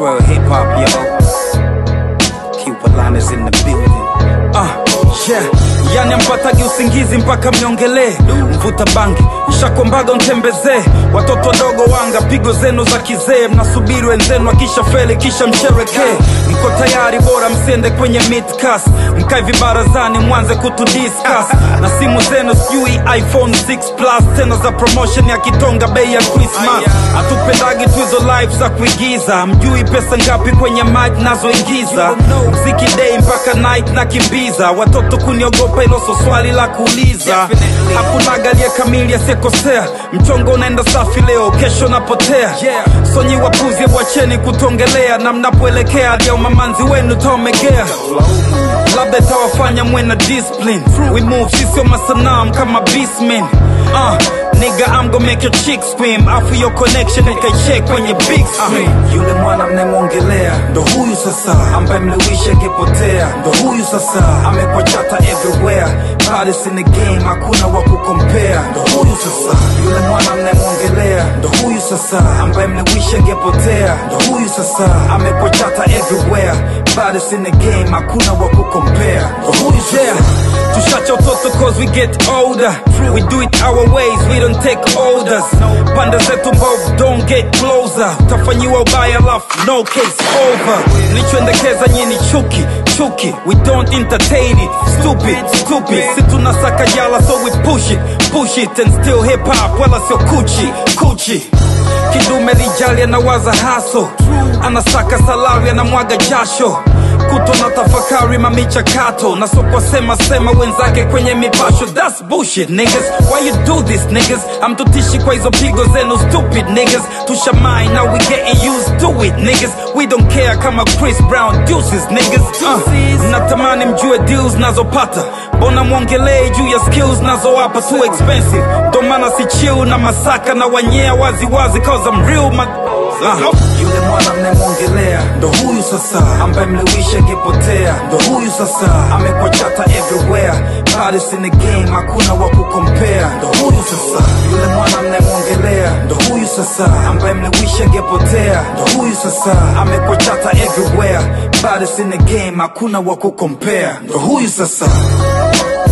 Real hip hop, yo. Keep is in the building. Ah, yeah. Yani ampatagi usingizi mpaka mniongelee mvuta bangi mshakombaga ntembezee watoto wadogo wanga pigo zenu za kizee mnasubiri wenzenu akisha feli kisha msherekee mko tayari bora msiende kwenye midcas mkae vibarazani mwanze kutudiscuss na simu zenu sijui iphone 6 plus tena za promotion ya kitonga bei ya christmas hatupendagi tu hizo live za kuigiza mjui pesa ngapi kwenye mic nazoingiza mziki day mpaka night na kimbiza watoto kuniogopa hilo so swali la kuuliza hakunaga aliye kamili asiyekosea mchongo unaenda safi leo kesho napotea sonyi wapuzi bwacheni kutongelea na mnapoelekea hadi ya umamanzi wenu taomegea labda itawafanya mwe na discipline we move sisio masanam kama beastmen uh, nigga I'm gonna make your chick scream afu your connection ikaicheck kwenye big screen yule mwana mnemwongelea ndo huyu sasa ambaye mliwisha angepotea ndo huyu sasa amekwa chata everywhere Baddest in the game hakuna wa kukompea ndo huyu sasa yule mwana mnemwongelea ndo huyu sasa ambaye mliwisha angepotea ndo huyu sasa amekwa chata everywhere Baddest in the game hakuna wa kukompea ndo huyu sasa tushacha utoto cause we get older we do it our ways we don't take orders pande zetu mbovu don't get closer utafanyiwa ubaya lafu no case over mlichoendekeza nyini chuki chuki we don't entertain it stupid stupid si tunasaka jala so we push it push it and still hip hop wala sio kuchi kuchi kidume lijali anawaza haso anasaka salari anamwaga jasho kuto na tafakari mamichakato na sokwa sema sema wenzake kwenye mipasho that's bullshit niggas why you do this niggas amtutishi kwa hizo pigo zenu stupid niggas tushamai now we getting used to it niggas we don't care kama chris brown deuces niggas uh, natamani mjue deals nazopata mbona mwongelei juu ya skills nazowapa too expensive ndo maana si chill na masaka na wanyea wazi wazi cause I'm real ma uh, yule mwana mnemwongelea ndo huyu sasa ambaye mliwisha angepotea ndo huyu sasa amekwa chata everywhere Baddest in the game hakuna wa kukompea ndo huyu sasa yule mwana mnemwongelea ndo huyu sasa ambaye mliwisha angepotea ndo huyu sasa amekwa chata everywhere Baddest in the game hakuna wa kukompea ndo huyu sasa